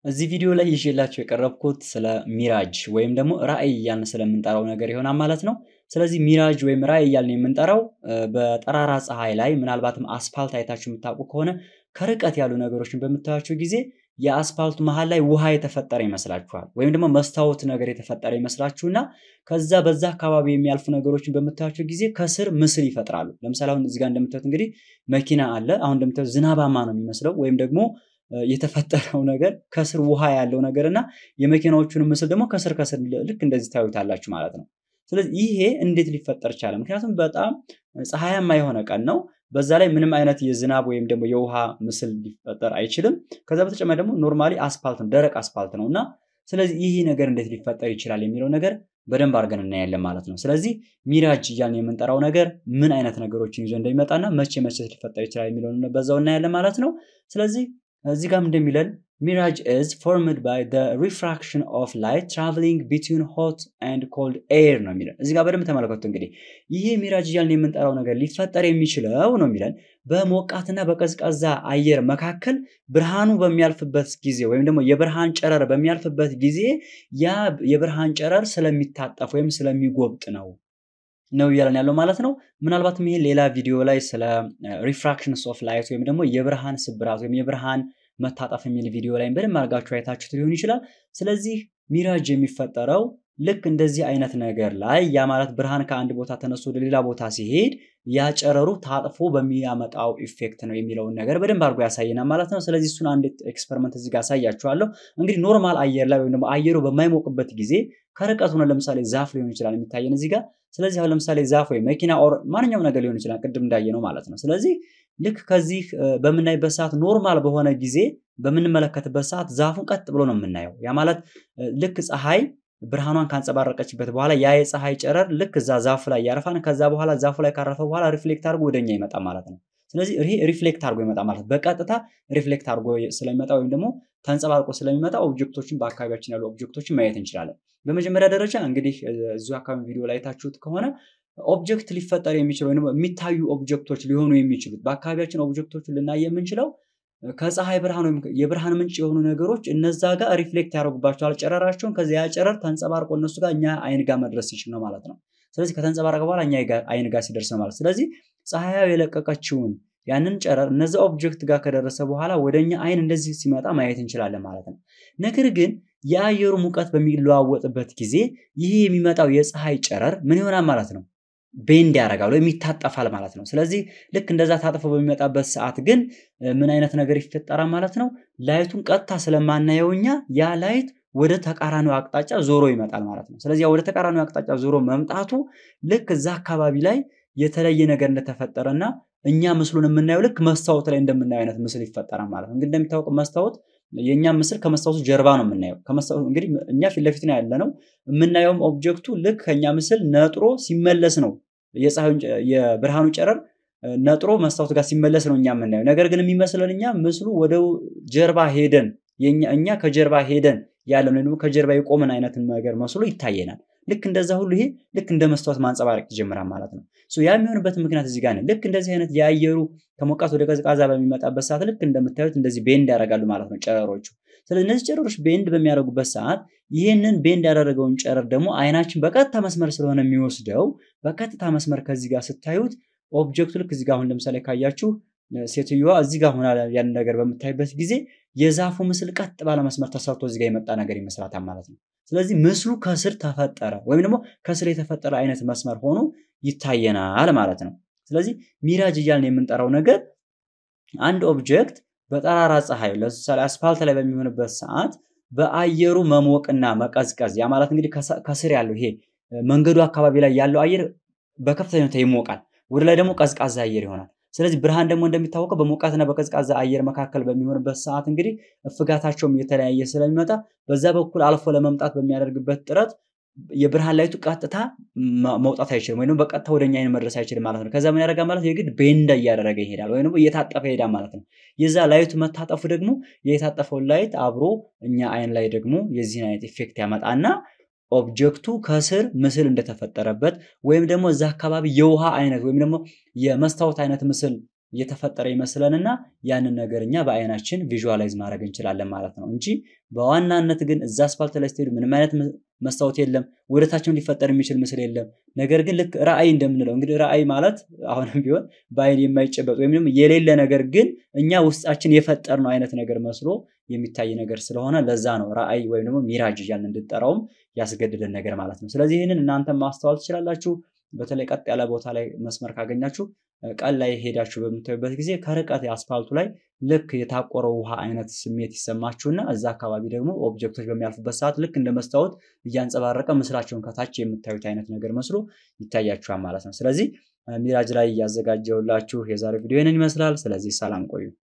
እዚህ ቪዲዮ ላይ ይዤላችሁ የቀረብኩት ስለ ሚራጅ ወይም ደግሞ ራዕይ እያልን ስለምንጠራው ነገር ይሆናል ማለት ነው። ስለዚህ ሚራጅ ወይም ራዕይ እያልን የምንጠራው በጠራራ ፀሐይ ላይ ምናልባትም አስፋልት አይታችሁ የምታውቁ ከሆነ ከርቀት ያሉ ነገሮችን በምታያቸው ጊዜ የአስፋልቱ መሀል ላይ ውሃ የተፈጠረ ይመስላችኋል፣ ወይም ደግሞ መስታወት ነገር የተፈጠረ ይመስላችሁና ከዛ በዛ አካባቢ የሚያልፉ ነገሮችን በምታያቸው ጊዜ ከስር ምስል ይፈጥራሉ። ለምሳሌ አሁን እዚህ ጋር እንደምታዩት እንግዲህ መኪና አለ። አሁን እንደምታዩት ዝናባማ ነው የሚመስለው ወይም ደግሞ የተፈጠረው ነገር ከስር ውሃ ያለው ነገር እና የመኪናዎቹን ምስል ደግሞ ከስር ከስር ልክ እንደዚህ ታዩታላችሁ ማለት ነው። ስለዚህ ይሄ እንዴት ሊፈጠር ቻለ? ምክንያቱም በጣም ፀሐያማ የሆነ ቀን ነው። በዛ ላይ ምንም አይነት የዝናብ ወይም ደግሞ የውሃ ምስል ሊፈጠር አይችልም። ከዛ በተጨማሪ ደግሞ ኖርማሊ አስፓልት ነው፣ ደረቅ አስፓልት ነው እና ስለዚህ ይህ ነገር እንዴት ሊፈጠር ይችላል የሚለው ነገር በደንብ አድርገን እናያለን ማለት ነው። ስለዚህ ሚራጅ እያልን የምንጠራው ነገር ምን አይነት ነገሮችን ይዞ እንደሚመጣና መቼ መቼ ሊፈጠር ይችላል የሚለውን በዛው እናያለን ማለት ነው። ስለዚህ እዚህ ጋርም እንደሚለን ሚራጅ ኢዝ ፎርምድ ባይ ዘ ሪፍራክሽን ኦፍ ላይት ትራቨሊንግ ቢትዊን ሆት ኤንድ ኮልድ ኤር ነው የሚለን። እዚህ ጋር በደንብ ተመለከቱ። እንግዲህ ይሄ ሚራጅ እያልን የምንጠራው ነገር ሊፈጠር የሚችለው ነው የሚለን በሞቃትና በቀዝቃዛ አየር መካከል ብርሃኑ በሚያልፍበት ጊዜ ወይም ደግሞ የብርሃን ጨረር በሚያልፍበት ጊዜ ያ የብርሃን ጨረር ስለሚታጠፍ ወይም ስለሚጎብጥ ነው ነው እያለን ያለው ማለት ነው። ምናልባትም ይሄ ሌላ ቪዲዮ ላይ ስለ ሪፍራክሽንስ ኦፍ ላይት ወይም ደግሞ የብርሃን ስብራት ወይም የብርሃን መታጠፍ የሚል ቪዲዮ ላይ በደንብ አድርጋችሁ አይታችሁት ሊሆን ይችላል። ስለዚህ ሚራጅ የሚፈጠረው ልክ እንደዚህ አይነት ነገር ላይ ያ ማለት ብርሃን ከአንድ ቦታ ተነስቶ ወደ ሌላ ቦታ ሲሄድ ያ ጨረሩ ታጥፎ በሚያመጣው ኢፌክት ነው የሚለውን ነገር በደንብ አድርጎ ያሳየናል ማለት ነው። ስለዚህ እሱን አንድ ኤክስፐሪመንት እዚህ ጋር አሳያችኋለሁ። እንግዲህ ኖርማል አየር ላይ ወይም ደግሞ አየሩ በማይሞቅበት ጊዜ ከርቀት ሆነ ለምሳሌ ዛፍ ሊሆን ይችላል የሚታየን እዚህ ጋር። ስለዚህ አሁን ለምሳሌ ዛፍ ወይ መኪና ኦር ማንኛውም ነገር ሊሆን ይችላል ቅድም እንዳየ ነው ማለት ነው። ስለዚህ ልክ ከዚህ በምናይበት ሰዓት ኖርማል በሆነ ጊዜ በምንመለከትበት ሰዓት ዛፉን ቀጥ ብሎ ነው የምናየው። ያ ማለት ልክ ፀሐይ ብርሃኗን ካንጸባረቀችበት በኋላ ያ የፀሐይ ጨረር ልክ እዛ ዛፉ ላይ ያርፋን። ከዛ በኋላ ዛፉ ላይ ካረፈ በኋላ ሪፍሌክት አድርጎ ወደኛ ይመጣ ማለት ነው። ስለዚህ ይሄ ሪፍሌክት አድርጎ ይመጣ ማለት በቀጥታ ሪፍሌክት አድርጎ ስለሚመጣ ወይም ደግሞ ተንጸባርቆ ስለሚመጣ ኦብጀክቶችን በአካባቢያችን ያሉ ኦብጀክቶችን ማየት እንችላለን። በመጀመሪያ ደረጃ እንግዲህ እዚሁ አካባቢ ቪዲዮ ላይ ታችሁት ከሆነ ኦብጀክት ሊፈጠር የሚችለው ወይም የሚታዩ ኦብጀክቶች ሊሆኑ የሚችሉት በአካባቢያችን ኦብጀክቶችን ልናይ የምንችለው ከፀሐይ ብርሃን ወይም የብርሃን ምንጭ የሆኑ ነገሮች እነዛ ጋር ሪፍሌክት ያደርጉባቸዋል ጨረራቸውን። ከዚያ ጨረር ተንጸባርቆ እነሱ ጋር እኛ አይን ጋር መድረስ ሲችል ነው ማለት ነው። ስለዚህ ከተንጸባረቀ በኋላ እኛ አይን ጋር ሲደርስ ነው ማለት ስለዚህ ፀሐያዊ የለቀቀችውን ያንን ጨረር እነዚ ኦብጀክት ጋር ከደረሰ በኋላ ወደ እኛ አይን እንደዚህ ሲመጣ ማየት እንችላለን ማለት ነው። ነገር ግን የአየሩ ሙቀት በሚለዋወጥበት ጊዜ ይህ የሚመጣው የፀሐይ ጨረር ምን ይሆናል ማለት ነው ቤንድ ያደርጋል ወይም ይታጠፋል ማለት ነው። ስለዚህ ልክ እንደዛ ታጥፎ በሚመጣበት ሰዓት ግን ምን አይነት ነገር ይፈጠራል ማለት ነው። ላይቱን ቀጥታ ስለማናየው እኛ ያ ላይት ወደ ተቃራኒው አቅጣጫ ዞሮ ይመጣል ማለት ነው። ስለዚህ ወደ ተቃራኒው አቅጣጫ ዞሮ መምጣቱ ልክ እዛ አካባቢ ላይ የተለየ ነገር እንደተፈጠረና እኛ ምስሉን የምናየው ልክ መስታወት ላይ እንደምናየው አይነት ምስል ይፈጠራል ማለት ነው። እንግዲህ እንደሚታወቀው መስታወት የእኛ ምስል ከመስታወቱ ጀርባ ነው የምናየው። እንግዲህ እኛ ፊት ለፊት ነው ያለ ነው የምናየውም ኦብጀክቱ ልክ ከኛ ምስል ነጥሮ ሲመለስ ነው የብርሃኑ ጨረር ነጥሮ መስታወት ጋር ሲመለስ ነው እኛ የምናየው። ነገር ግን የሚመስለን እኛ ምስሉ ወደ ጀርባ ሄደን እኛ ከጀርባ ሄደን ያለን ወይም ደግሞ ከጀርባ የቆመን አይነት ነገር መስሎ ይታየናል። ልክ እንደዛ ሁሉ ይሄ ልክ እንደ መስታወት ማንጸባረቅ ይጀምራል ማለት ነው። ያ የሚሆንበት ምክንያት እዚህ ጋር ነው። ልክ እንደዚህ አይነት የአየሩ ከሞቃት ወደ ቀዝቃዛ በሚመጣበት ሰዓት ልክ እንደምታዩት እንደዚህ ቤንድ ያደርጋሉ ማለት ነው ጨረሮቹ። ስለዚህ እነዚህ ጨረሮች ቤንድ በሚያደርጉበት ሰዓት ይህንን ቤንድ ያደረገውን ጨረር ደግሞ አይናችን በቀጥታ መስመር ስለሆነ የሚወስደው በቀጥታ መስመር ከዚህ ጋር ስታዩት ኦብጀክቱ ልክ እዚህ ጋር አሁን ለምሳሌ ካያችሁ ሴትዮዋ እዚህ ጋር ሆና ያን ነገር በምታይበት ጊዜ የዛፉ ምስል ቀጥ ባለ መስመር ተሰርቶ እዚህ ጋር የመጣ ነገር ይመስላታል ማለት ነው። ስለዚህ ምስሉ ከስር ተፈጠረ ወይም ደግሞ ከስር የተፈጠረ አይነት መስመር ሆኖ ይታየናል ማለት ነው። ስለዚህ ሚራጅ እያልን የምንጠራው ነገር አንድ ኦብጀክት በጠራራ ፀሐይ ለምሳሌ አስፋልት ላይ በሚሆንበት ሰዓት በአየሩ መሞቅና መቀዝቀዝ ያ ማለት እንግዲህ ከስር ያለው ይሄ መንገዱ አካባቢ ላይ ያለው አየር በከፍተኛ ሁኔታ ይሞቃል፣ ወደ ላይ ደግሞ ቀዝቃዛ አየር ይሆናል። ስለዚህ ብርሃን ደግሞ እንደሚታወቀው በሞቃትና በቀዝቃዛ አየር መካከል በሚሆንበት ሰዓት እንግዲህ እፍጋታቸውም እየተለያየ ስለሚመጣ በዛ በኩል አልፎ ለመምጣት በሚያደርግበት ጥረት የብርሃን ላይቱ ቀጥታ መውጣት አይችልም፣ ወይም በቀጥታ ወደኛ አይን መድረስ አይችልም ማለት ነው። ከዛ ምን ያደርጋል ማለት የግድ ቤንዳ እያደረገ ይሄዳል፣ ወይም እየታጠፈ ይሄዳል ማለት ነው። የዛ ላይቱ መታጠፉ ደግሞ የታጠፈውን ላይት አብሮ እኛ አይን ላይ ደግሞ የዚህን አይነት ኢፌክት ያመጣና ኦብጀክቱ ከስር ምስል እንደተፈጠረበት ወይም ደግሞ እዛ አካባቢ የውሃ አይነት ወይም ደግሞ የመስታወት አይነት ምስል እየተፈጠረ ይመስለንና ያንን ነገር እኛ በአይናችን ቪዥዋላይዝ ማድረግ እንችላለን ማለት ነው እንጂ በዋናነት ግን እዛ አስፋልት ላይ ስትሄዱ ምንም አይነት መስታወት የለም፣ ወደታችም ሊፈጠር የሚችል ምስል የለም። ነገር ግን ልክ ራእይ እንደምንለው እንግዲህ ራእይ ማለት አሁንም ቢሆን በአይን የማይጨበጥ ወይም ደግሞ የሌለ ነገር ግን እኛ ውስጣችን የፈጠርነው አይነት ነገር መስሎ የሚታይ ነገር ስለሆነ ለዛ ነው ራእይ ወይም ደግሞ ሚራጅ እያልን እንድጠራውም ያስገድደን ነገር ማለት ነው። ስለዚህ ይህንን እናንተም ማስተዋል ትችላላችሁ። በተለይ ቀጥ ያለ ቦታ ላይ መስመር ካገኛችሁ ቀን ላይ ሄዳችሁ በምታዩበት ጊዜ ከርቀት አስፋልቱ ላይ ልክ የታቆረው ውሃ አይነት ስሜት ይሰማችሁና እዛ አካባቢ ደግሞ ኦብጀክቶች በሚያልፉበት ሰዓት ልክ እንደ መስታወት እያንጸባረቀ ምስላቸውን ከታች የምታዩት አይነት ነገር መስሎ ይታያችኋል ማለት ነው። ስለዚህ ሚራጅ ላይ እያዘጋጀውላችሁ የዛሬ ቪዲዮ ይህንን ይመስላል። ስለዚህ ሰላም ቆዩ።